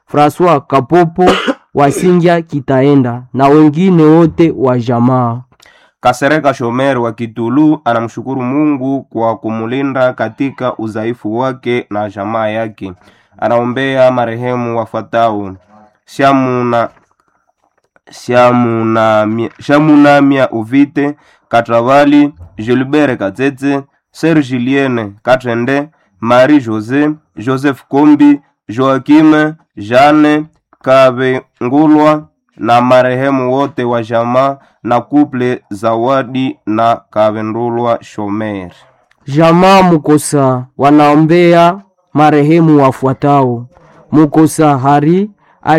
Francois Kapopo Wasingya Kitaenda na wengine wote wa jamaa. Kasereka Shomer wa Kitulu anamshukuru Mungu kwa kumulinda katika udhaifu wake na jamaa yake. Anaombea marehemu wafuatao: Shamuna Shamunamia Shamunamia Uvite Katravali, Gilbert Katete, Ser Julienne Katende, Marie Jose, Joseph Kombi, Joakim Jeanne Kavengulwa na marehemu wote wa jamaa na kuple Zawadi na Kavendulwa Shomer. Jamaa Mukosa wanaombea marehemu wafuatao: Mukosa Hari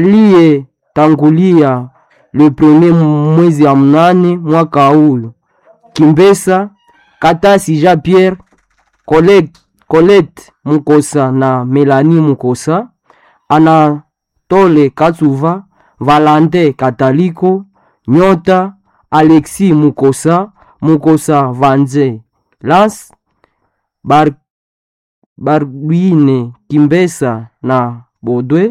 aliyetangulia le premier mwezi wa mnane mwaka huu, Kimbesa Katasi Jean Pierre, Colette, Colette Mukosa na Melanie Mukosa, Anatole Katsuva, Valante Kataliko, Nyota Alexis Mukosa, Mukosa Vanze Lance Bar Barguine Kimbesa na Bodwe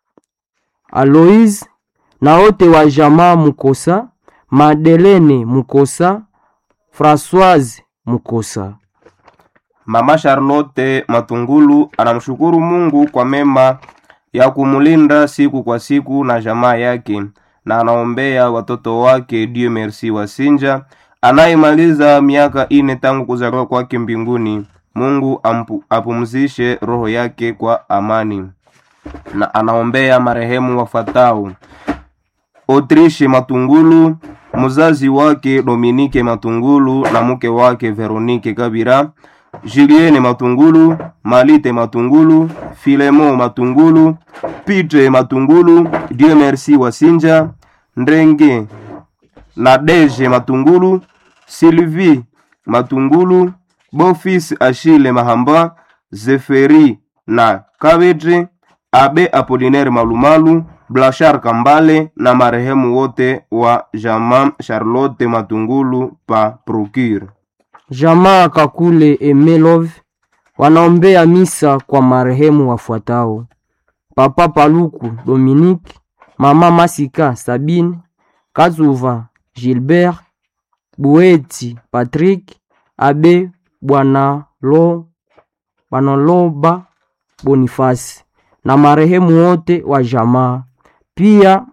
Aloise na wote wa jamaa Mukosa, Madelene Mukosa, Françoise Mukosa. Mama Charlotte Matungulu anamshukuru Mungu kwa mema ya kumulinda siku kwa siku na jamaa yake, na anaombea watoto wake Dieu Merci Wasinja anayemaliza miaka ine tangu kuzaliwa kwake mbinguni. Mungu ampu, apumzishe roho yake kwa amani, na anaombea marehemu wafuatao: Autriche Matungulu, mzazi wake Dominique Matungulu na mke wake Veronique Kabira, Julienne Matungulu, Malite Matungulu, Filemo Matungulu, Pitre Matungulu, Dieu Merci Wasinja, Ndrenge Nadege Matungulu, Sylvie Matungulu, Bofis Achille Mahamba, Zeferi na Kabetre, Abe Apolinaire Malumalu, Blachar Kambale na marehemu wote wa jamaa Charlotte Matungulu pa Procure. Jamaa Kakule Emelov wanaombea misa kwa marehemu wafuatao: Papa Paluku Dominique, Mama Masika Sabine, Kazuva Gilbert, Bueti Patrick, Abe Bwanalo Bwanaloba Bonifasi na marehemu wote wa jamaa pia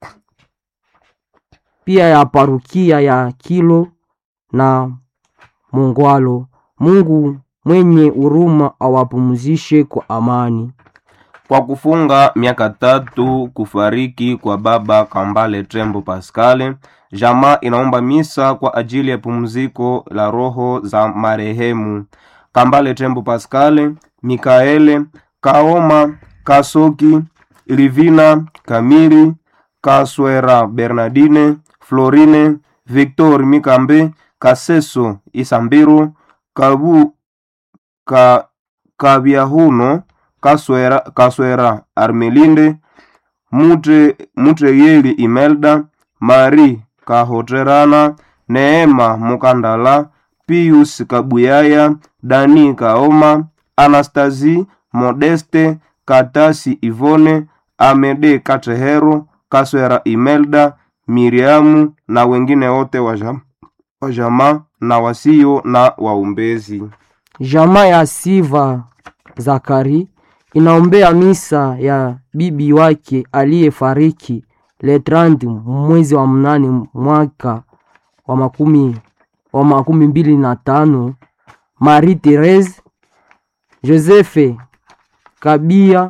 pia ya parukia ya Kilo na Mungwalo. Mungu mwenye huruma awapumzishe kwa amani. Kwa kufunga miaka tatu kufariki kwa baba Kambale Trembo Pascal, jamaa inaomba misa kwa ajili ya pumziko la roho za marehemu Kambale Trembo Pascal, Mikaele Kaoma, Kasoki, Livina Kamili, Kaswera Bernardine, Florine, Victor Mikambe, Kaseso Isambiro, Kabu ka, Kabyahuno, Kaswera, Kaswera Armelinde, Mute, Mutreyeli Imelda, Mari Kahoterana, Neema Mukandala, Pius Kabuyaya, Dani Kaoma, Anastasi Modeste, Katasi Ivone, Amede Katehero, Kaswera Imelda, Miriamu na wengine wote wa jam- wa jamaa na wasio na waumbezi. Jamaa ya Siva Zakari inaombea misa ya bibi wake aliyefariki le 30 mwezi wa mnane mwaka wa makumi, wa makumi mbili na tano Marie Therese Josephe Kabia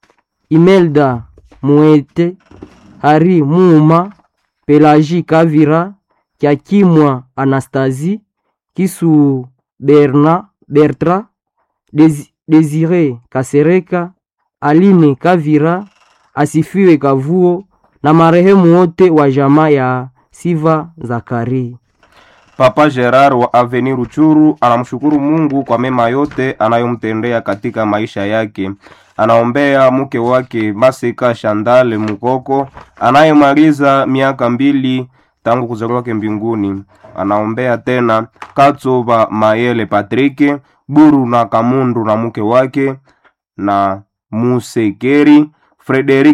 Imelda Muete Hari Muuma Pelagie Kavira Kyakimwa Anastasie Kisu Berna Bertra Desi- Desire Kasereka Aline Kavira Asifiwe Kavuo na marehemu wote wa jamaa ya Siva Zakari. Papa Gerard wa Avenir Ruchuru anamshukuru Mungu kwa mema yote anayomtendea katika maisha yake. Anaombea mke wake Masika Shandale Mukoko anayemaliza miaka mbili tangu kuzaliwa kwake mbinguni. Anaombea tena Katsoba Mayele Patrick Buru na Kamundu na mke wake na Musekeri Frederick